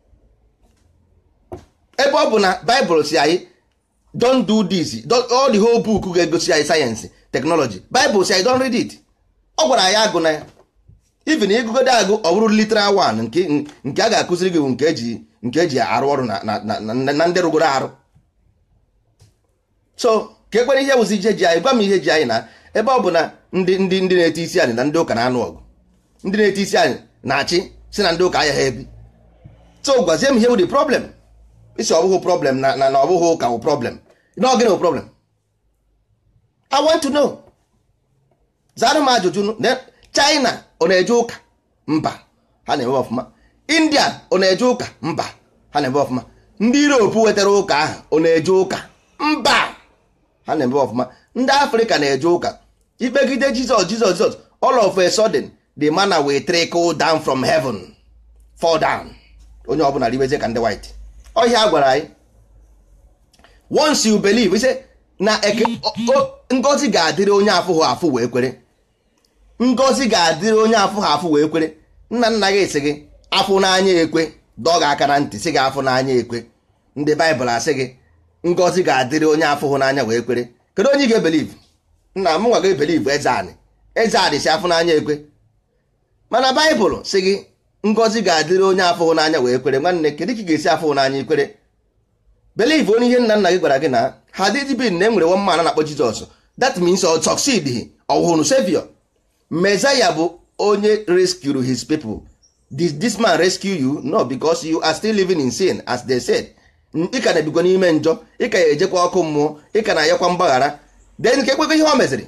ebe ọ bụ na Bible si anyị don't do this don't, all the whole book ga-egosi anyị sayensị technology Bible si anyị don't read it ọ gwara anyị agụ na ya even ịgụgodo agụ ọ bụrụ literal one nke nke a ga-akụziri gị bụ nke eji nke eji arụ ọrụ na ndị rụgoro arụ so ka ekwere ihe bụzi ihe ji anyị gwa m ihe ji anyị na ebe ọ bụ na ndị ndị ndị na-eti isi anyị na ndị ụka na-anụ ọgụ ndị na-eti isi anyị na-achị si na ndị ụka anya ha ebi so gwazie m ihe bụ the problem isi ọ bụghị problem na na ọ bụghị ụka bụ problem na ọ gịnị bụ problem I want to know zara m ajụjụ China ọ na-eje ụka mba ha na-eme ọfụma India ọ na-eje ụka mba ha na-eme ọfụma ndị Europe wetara ụka ahụ ọ na-eje ụka mba ha na-eme ọfụma ndị Afrịka na-eje ụka ikpegide Jizọs Jizọs Jizọs all of a sudden the manna will trickle down from heaven fall down onye ọbụla ribezie ka ndị white ọhịa a gwara anyị once you believe ise na ngozi ga-adịrị onye afụghị afụ wee kwere ngozi ga-adịrị onye afụghị afụ wee kwere nna nna gị sị gị afụ n'anya ekwe dọọ gị aka na ntị sị gị afụ n'anya ekwe ndị baịbụl asị gị ngozi ga-adịrị onye afụghị n'anya wee kwere kedu onye ị ga-ebeliv nna m nwa ga-ebeliv eze anị eze anị si afụ n'anya ekwe mana baịbụl sị gị ngozi ga-adịrị onye afụghị n'anya wee kwere nwanne kedu ka ị ga-esi afụghị n'anya ikwere believe onye ihe nna nna gị gwara gị na ha dịdịbin na enwere one man na-akpọ Jizọs that means ọ succeed ọhụrụ savior Messiah bụ onye rescue his people this, this man rescue you no because you are still living in sin as they said ị ka na-ebikwa n'ime njọ ị ka ya ejekwa ọkụ mmụọ ị ka na-ayakwa mgbaghara then ka ekwekwa ihe o meziri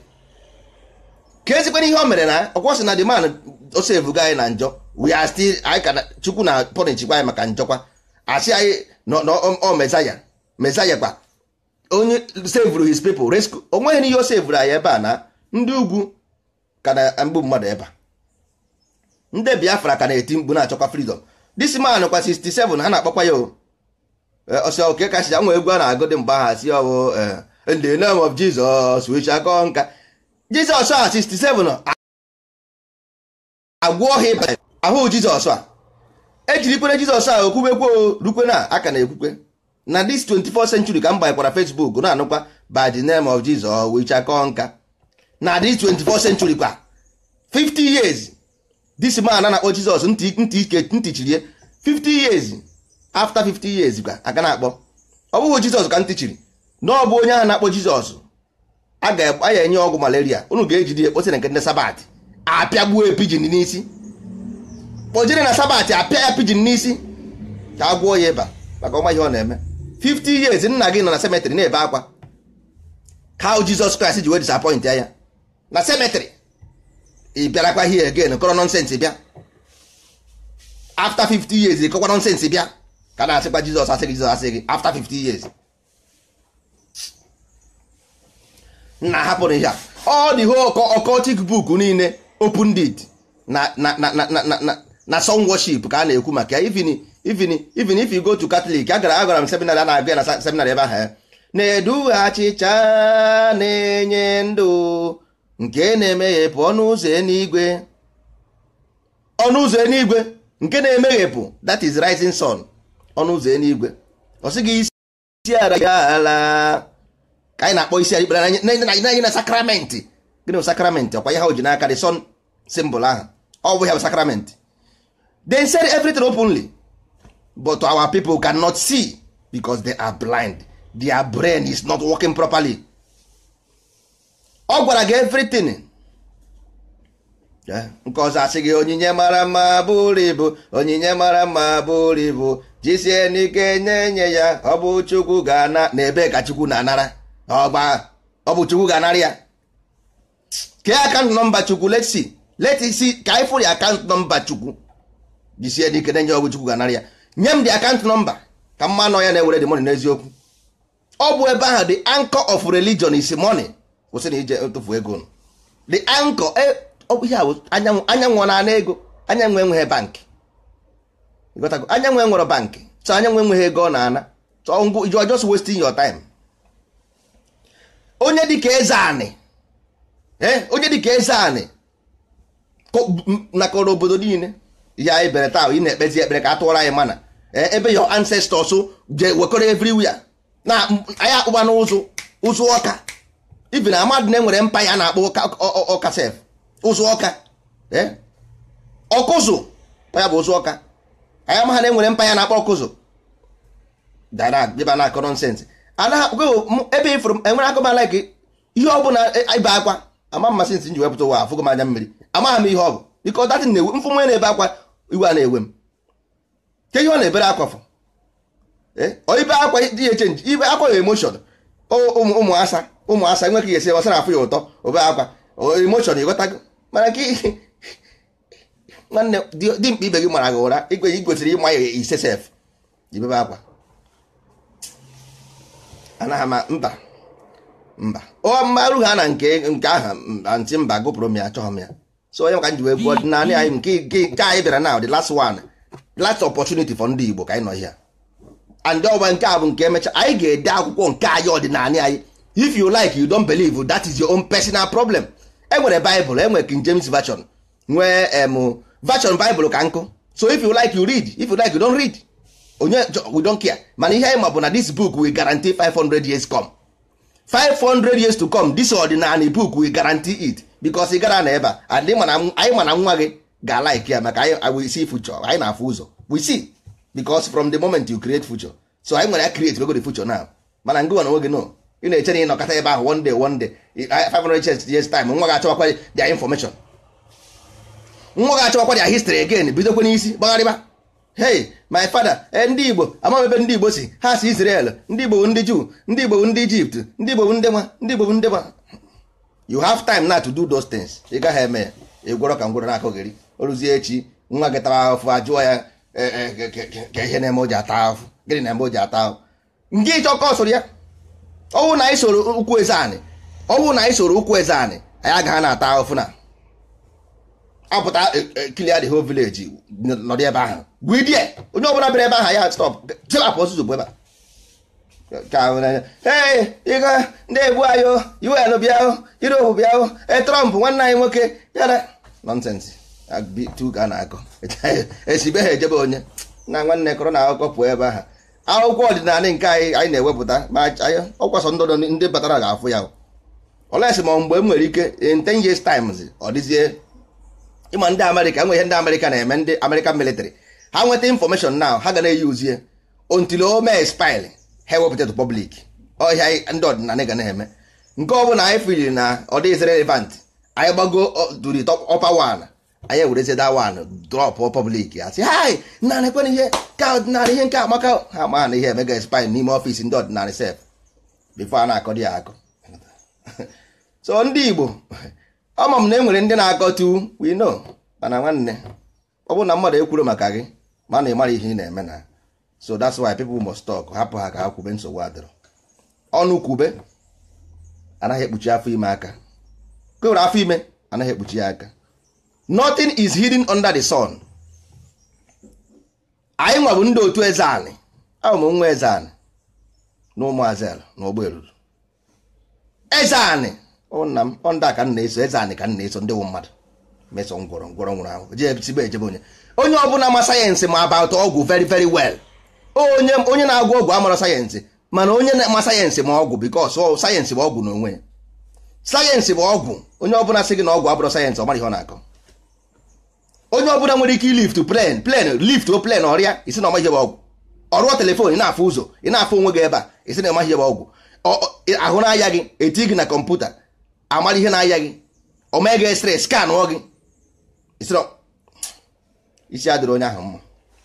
ka ezikwana ihe o mere na ọkwọsị na the man o sevuga anyị na njọ we are still anyị ka chukwu na pọnichikwa anyị maka njọkwa asị anyị ọ mesaya mesaya kwa onye sevuru his people rescue onweghị n'ihe o sevuru anyị ebe a na ndị ugwu ka na mgbu mmadụ ebe a ndị biafra ka na-eti mkpu na-achọkwa freedom this man kwa 67 ha na-akpọkwa ya ọsọ oke kacha nwa egwu a na-agụ dị mgbe aha si ọwụ in the name of Jesus we shall go nka Jizọs a 67 agwọ ha ịba ahụ Jizọs a ejirikwere Jizọs a okwukwekwe rukwe na aka na-ekwukwe na this 24th century ka m banyekwara Facebook na-anụkwa by the name of Jesus we shall go nka na this 24th century kwa 50 years this man a na-akpọ jizọs ntị ntị ike ntị chiri 50 years after 50 years ka aga na-akpọ ọ bụghị jizọs ka ntị chiri na ọ bụ onye ahụ na-akpọ jizọs a ga-enye ọgwụ malaria unu ga-ejide ekposi na nke ndị sabat apịagbuo pijin n'isi kpojere na sabat apịa ya pijin n'isi ka a gwọọ ya ịba maka ọma ihe ọ na-eme 50 years nna gị nọ na cemetery na-ebe akwa how jizọs kraịst ji wee disappoint ya na cemetery ị bịarakwa here again kọrọ nọnsensị bịa after 50 years ịkọkwa nọnsensị bịa ka na-asịkwa jizọs asị gị jizọs asị gị after 50 years nna hapụrụ ihe a ọ dị ho occultic book niile open did na na na na na na na sun worship ka a na-ekwu maka ya even even even if you go to catholic agara agara m seminary a na-agụ ya na seminary ebe ahụ na-edu achịcha na-enye ndụ nke na-emeghepụ ọnụ ụzọ eluigwe ọnụ ụzọ eluigwe nke na-emeghepụ that is rising sun ọnụ ụzọ eluigwe ọ sị gị isi ara ya ala ka anyị na-akpọ isi ikpere anyị na sakramenti gịnị bụ sakramenti ọkwa ihe ha ji n'aka dị son symbol ahụ ọ bụ ya bụ sakramenti they said everything openly but our people cannot see because they are blind their brain is not working properly ọ gwara gị everything nke ọzọ asị gị onyinye mara mma bụrụ ibu onyinye mara mma bụrụ ibu jisie n'ike nye nye ya ọ bụ chukwu ga-ana na ebe ka chukwu na-anara ọgba ọ bụ chukwu ga-anara ya kee akaụntụ nọmba chukwu let's see let's see ka anyị fụrụ akaụntụ nọmba chukwu jisie n'ike nye ya ọ bụ chukwu ga-anara ya nye m dị akaụntụ nọmba ka mma nọ ya na-ewere dị money n'eziokwu ọ bụ ebe ahụ the anchor of religion is money kwụsị na ije tụfu ego the anchor ọ bụ ihe a anyanwụ anyanwụ na-ana ego anyanwụ enweghị bankị ịghọtago anyanwụ enwere bankị so anyanwụ enweghị ego ọ na-ana so you are just wasting your time onye dịka eze anị onye dịka eze anị nakọrọ obodo niile ihe anyị bere taa ị na-ekpezi ekpere ka a tụọrọ anyị mana ebe your ancestors je wekọrọ everywhere na anyị akpụba n'ụzụ ụzụ ọka even amadụ na enwere mpa ya na-akpọ ọka sef ụzụ ọka ọkụzụ ya bụ ụzụ ọka anyị amagha na enwere mpa ya na-akpọ ọkụzụ dịba na-akọ nọnsensị ebe ifụrụ enwere akụmala gị ihe ọ bụla ibe akwa ama mmasị nsị nji wepụta ụwa afụgo m anya mmiri amaghị m ihe ọ bụ biko datin na-ewe mfụ nwe na-ebe akwa iwe a na-ewe m ke ihe ọ na-ebere akwa fụ ibe akwa dị ya chenji ibe akwa ya emoshon ụmụ asa ụmụ asa enwe ka ga esi ọsara afụ ya ụtọ obe akwa emoshon ịghọtago mana nke nwanne dị mkpa ibe gị mara gị ụra igwe igosiri ịma ya ise sef ibebe akwa anaghị ma mba mba ọ mmarụ ha na nke nke aha ntị mba gụpụrụ m ya achọghị m ya so onye ka m ji wee gbuo ọdịnala anyị nke nke anyị bịara na the last one the last opportunity for ndị Igbo ka anyị nọ here and ọgba nke a bụ nke emecha anyị ga-ede akwụkwọ nke anyị ọdịnala anyị if you like you don't believe that is your own personal problem enwere Bible enwere King James version nwee em version Bible ka nkụ so if you like you read if you like you don't read onye we don't care mana ihe anyị ma bụ na this book will guarantee 500 years come 500 years to come this ordinary book will guarantee it because ị gara na ebe a anyị mana nwa gị ga-alike ya maka anyị we see future anyị na-afụ ụzọ we see because from the moment you create future so anyị nwere ya create wego the future now mana ngị nwa na onwe gị no ị na-eche na ịnọkọta ebe ahụ one day one day 500 years time nwa ga-achọwakwa their information nwa ga-achọwakwa their history again bidokwa n'isi gbagharịba hey my father ndị igbo amaghị ebe ndị igbo si ha si israel ndị igbo bụ ndị juu ndị igbo bụ ndị ijipt ndị igbo bụ ndị nwa ndị igbo bụ ndị nwa you have time now to do those things ị gaghị eme ya ịgwọrọ ka ngwọrọ na-akọgheri oruzie echi nwa gị tara ahụfụ ajụọ ya ka ihe na-eme o ji ata ahụfụ gịnị na-eme o ji ata ahụfụ nke ịchọkọ soro ya ọwụ na anyị soro ụkwụ eze anị ọwụ na anyị soro ụkwụ eze anị anyị agaghị na-ata ahụfụ na apụta kilia the whole village nọdị ebe ahụ gwidie onye ọbụla bịara ebe ahụ ya stop chịlapụ ọzụzụ bụ ebe ee ịga ndị egbu anyị un bịa Europe bịa e Trump nwanne anyị nwoke yara nọnsensị tu ka a na-akọ esibe ha ejebe onye na nwanne kọrọ na akụkọ pụọ ebe ahụ akwụkwọ ọdịnala nke anyị anyị na-ewepụta ma ọkwasọ ndụdọ ndị batara ga-afụ ya olesi ma mgbe m nwere ike in 10 years times ọ dịzie ịma ndị amerịka nwe ihe ndị amerịka na-eme ndị american military ha nweta information now ha ga na-eyi uzie until o mee spil ha ewepụta to public ọhịa ndị ọdịnala ga na-eme nke ọ bụla anyị fili na ọ dịghịzi relevant anyị gbago to the top upper one anyị ewerezi that one drop public ya sị hai nna na-ekwe ihe ka ọdịnala ihe nke amaka ha ma na ihe emega spil n'ime ọfịs ndị ọdịnala sef bifo a na-akọ dị ya akọ so ndị igbo ama m na e nwere ndị na-akọtu we know mana nwanne ọ bụrụ na mmadụ ekwuru maka gị ma na ịmara ihe ị na-eme na so that's why people must talk hapụ ha ka ha kwube nsogbu adịrọ ọnụ kwube anaghị ekpuchi afọ ime aka kwewere afọ ime anaghị ekpuchi ya aka nothing is hidden under the sun anyị nwa bụ ndị otu eze anị abụ m nwa eze anị na ụmụ azel na ụgbọ eluru eze anị nna m ọnda ka m na-eso eze anị ka m na-eso ndị wụ mmadụ meso ngwọrọ ngwọrọ nwụrụ ahụ jee sigbe ejebe onye onye ọbụla ma sayensị ma about ọgwụ very very well onye onye na-agwọ ọgwụ amara sayensị mana onye na-ama sayensị ma ọgwụ bikos sayensị bụ ọgwụ n'onwe ya sayensị bụ ọgwụ onye ọbụla sị gị na ọgwụ abụrụ sayensị ọ mara ihe ọ na-akọ onye ọbụla nwere ike ilift plen plen lift o plen ọrịa isi na ọma ihe bụ ọgwụ ọrụọ telefon ị na-afụ ụzọ ị na-afụ onwe gị ebe a isi na ọma ihe bụ ọgwụ ahụ na-aya gị eti gị na kọmputa amara ihe na-aya gị omee gị esre skanụọ gị isi adịrị onye ahụ mma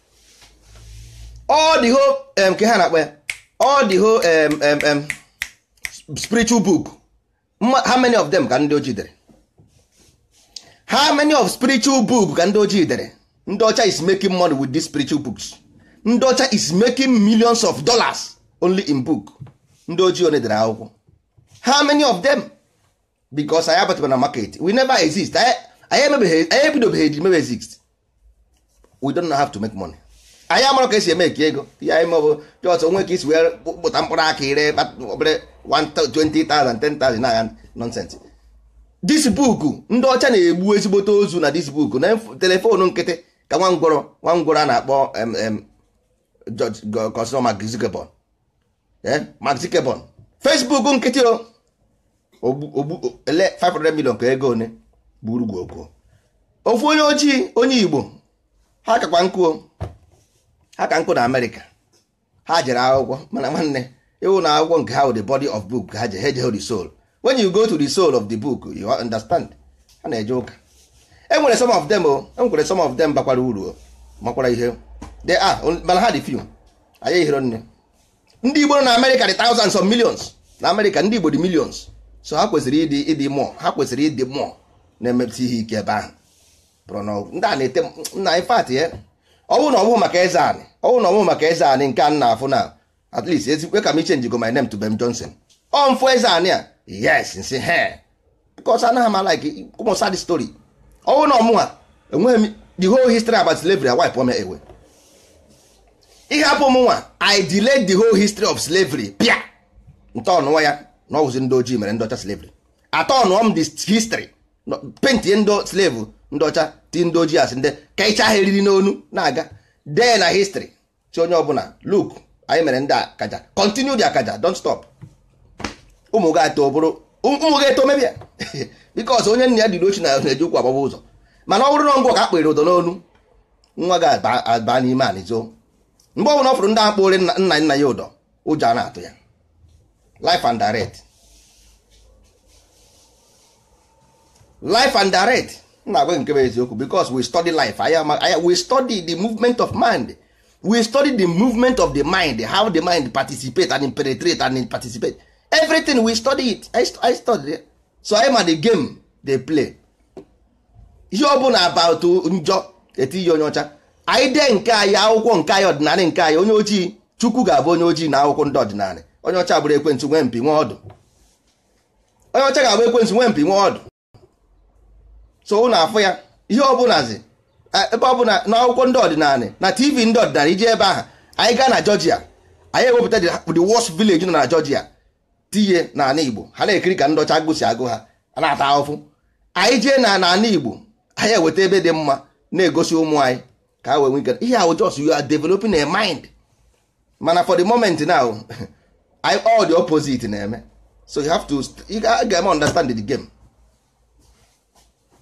ọ dịho nke ha na-akpa ya ọ dịho spiritual book how many of them ka ndị ojii dere how many of spiritual book ka ndị ojii dere ndị ọcha is making money with these spiritual books ndị ọcha is making millions of dollars only in book ndị ojii one dere akwụkwọ how many of them because anyị abatara na market we never exist anyị ebidobeghị mebe exist we don't have to make money anyị amara ka esi eme eke ego ihe anyị maọbụ jọs onwe ka isi wee kpụta mkpụrụ aka ire obere 20,000 10,000 na nonsense this book ndị ọcha na-egbu ezigbote ozu na this book na telefonu nkịtị ka nwa ngwọrọ nwa ngwọrọ a na-akpọ kọsọ Mark Zuckerberg Mark Zuckerberg Facebook nkịtị o ogbu ele 500 million ka ego one buru gwogwo ofu onye ojii onye Igbo ha kakwa nkụ ha ka nkụ na Amerịka ha jere akwụkwọ mana nwanne ịwụ na akwụkwọ nke ha wụ the body of book ha je heje the soul when you go to the soul of the book you understand ha na-eje ụka enwere some of them o enwere some of them bakwara uru makwara ihe they are mana ha dị few anyị hiro nne ndị Igbo nọ na Amerịka dị thousands of millions na Amerịka ndị Igbo dị millions so ha kwesịrị ịdị ịdị mmụọ ha kwesịrị ịdị mmụọ na-emepụta ihe ike ebe ahụ bụrụ na ndị a na-ete nna infat ya ọ bụrụ na ọ bụghị maka eze anị ọ bụrụ na ọ bụghị maka eze anị nke a na-afụ na at least ezikwe ka m ichenji go my name to Bem Johnson ọ mfụ eze anị a yes nsị he because anaghị m like ụmụ the story ọ bụrụ na ọmụnwa enweghị m the whole history about slavery wipe me away ịhapụ m nwa I delayed the whole history of slavery pịa ntọọnụwa ya na ọwụzi ndị ojii mere ndị ọcha slavery atọọnụọ m the history pentie ndị slave ndị ọcha ti ndị ojii asị ndị ka ịcha ha eriri n'onu na-aga dee na history si onye ọbụla look anyị mere ndị akaja continue the akaja don't stop ụmụ gị atọ bụrụ ụmụ gị eto mebia because onye nna ya dịrị ochi na na-eji ụkwụ agbaba ụzọ mana ọ bụrụ na ngwọ ka a kpere ụdọ n'onu nwa gị aba n'ime anịzo mgbe ọbụla ọ fụrụ ndị akpụrị nna nna ya ụdọ ụjọ a na-atụ ya life and direct life and direct na-agwa nke bụ eziokwu because we study life anya we study the movement of mind we study the movement of the mind how the mind participate and penetrate and participate everything we study it i, I study it. so I ma the game they play ihe ọ bụla about njọ etinye onye ọcha anyị dee nke anyị akwụkwọ nke anyị ọdịnala nke anyị onye ojii chukwu ga-abụ onye ojii na akwụkwọ ndị ọdịnala onye ọcha bụrụ ekwentị nwee mpi nwee ọdụ onye ọcha ga-abụ ekwentị nwee mpi nwee ọdụ so ụnụ afụ ya ihe ọbụlazi ebe ọbụla n'akwụkwọ ndị ọdịnala na tv ndị ọdịnala ije ebe ahụ anyị gaa na Georgia anyị ewepụta the worst village nọ na Georgia tinye n'ala Igbo ha na-ekiri ka ndị ọcha agụsi agụ ha a na-ata ahụfụ anyị jee na n'ala Igbo anyị eweta ebe dị mma na-egosi ụmụ anyị ka ha wee nwee ike ihe ahụ just you are developing a mind mana for the moment now all the opposite na-eme so you have to you ga-eme understand the game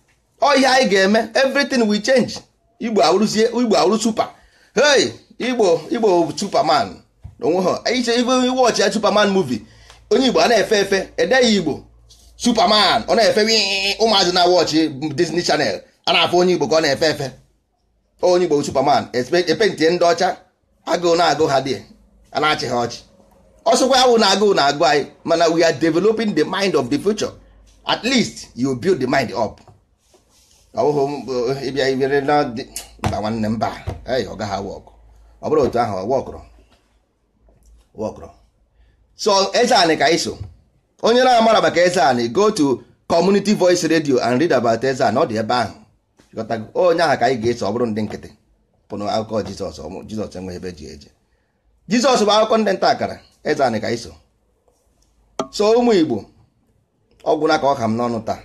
ọhịa anyị ga-eme everything will change igbo awụrụzie igbo awụrụ super hey igbo igbo superman onwe ha iche igbo wọchị ya superman movie onye igbo a na-efe efe edeghị igbo superman ọ na-efe wii ụmụazị na wọchị disney channel a na-afụ onye igbo ka ọ na-efe efe onye igbo superman epentie ndị ọcha agụụ na-agụ ha dị a na-achị ha ọchị ọsọkwa ya wụ na agụụ na-agụ anyị mana we are developing the mind of the future at least you build the mind up ọbụghị ịbịa ibere na dị- mba nwanne mba ei ọ gaghị wọkụ ọ bụrụ otu ahụ wọkụrụ wọkụrụ so eze anị ka iso onye na-amara maka eze anị go to community voice radio and read about eze anị ọ dị ebe ahụ Ghọtago? onye ahụ ka anyị ga-eso ọ bụrụ ndị nkịtị pụnụ akụkọ jizọs ọmụ jizọs enweghị ebe eji eje jizọs bụ akụkọ ndị nta akara eze anị ka iso so ụmụ igbo ọgwụna ka ọ ka m n'ọnụ taa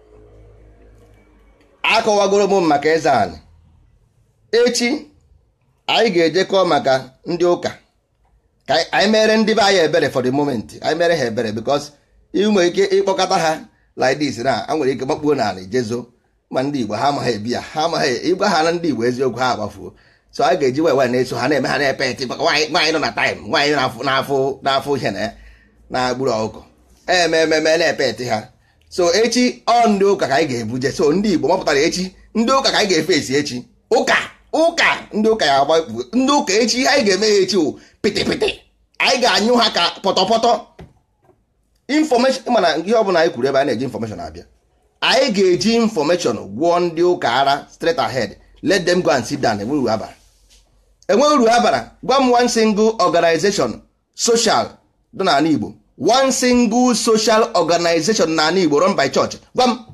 akọwagoro m maka eze anị echi anyị ga-ejekọ maka ndị ụka ka anyị mere ndị be anyị ebere for the moment anyị mere ha ebere because ị nwere ike ịkpọkọta ha like this na a nwere ike makpuo n'ala jezo ma ndị igbo ha amaghị ebi ya ha amaghị ịgwa ha na ndị igbo eziokwu ha agbafuo so anyị ga-eji wee wee na-eso ha na-eme ha na-epe eti maka nwaanyị nwaanyị nọ na taịm nwaanyị na-afụ n'afụ n'afụ ihe na ya na-agburu ọkụkọ eme ememe na-epe eti ha so echi ọ ndị ụka ka anyị ga-ebuje so ndị igbo mapụtara echi ndị ụka ka anyị ga-efe esi echi ụka ụka ndị ụka ya agba ndị ụka echi ihe anyị ga-eme ya echi wụ pịtịpịtị anyị ga-anyụ ha ka pọtọpọtọ infọmeshọn mana ihe ọbụla anyị kwuru ebe a na-eji infọmeshọn abịa anyị ga-eji infọmeshọn gwụọ ndị ụka ara straight ahead let them go and sit down enwe uru ha bara enwe uru ha bara gwa m one single organization social dị n'ala igbo one single social organization n'ala igbo run by church gwa m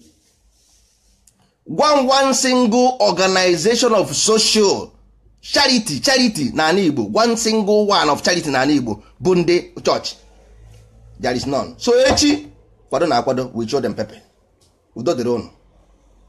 gwa m one single organization of social charity charity n'ala igbo one single one of charity n'ala igbo bụ ndị church there is none so echi kwado na akwado we show them pepper udo dịrị ụnụ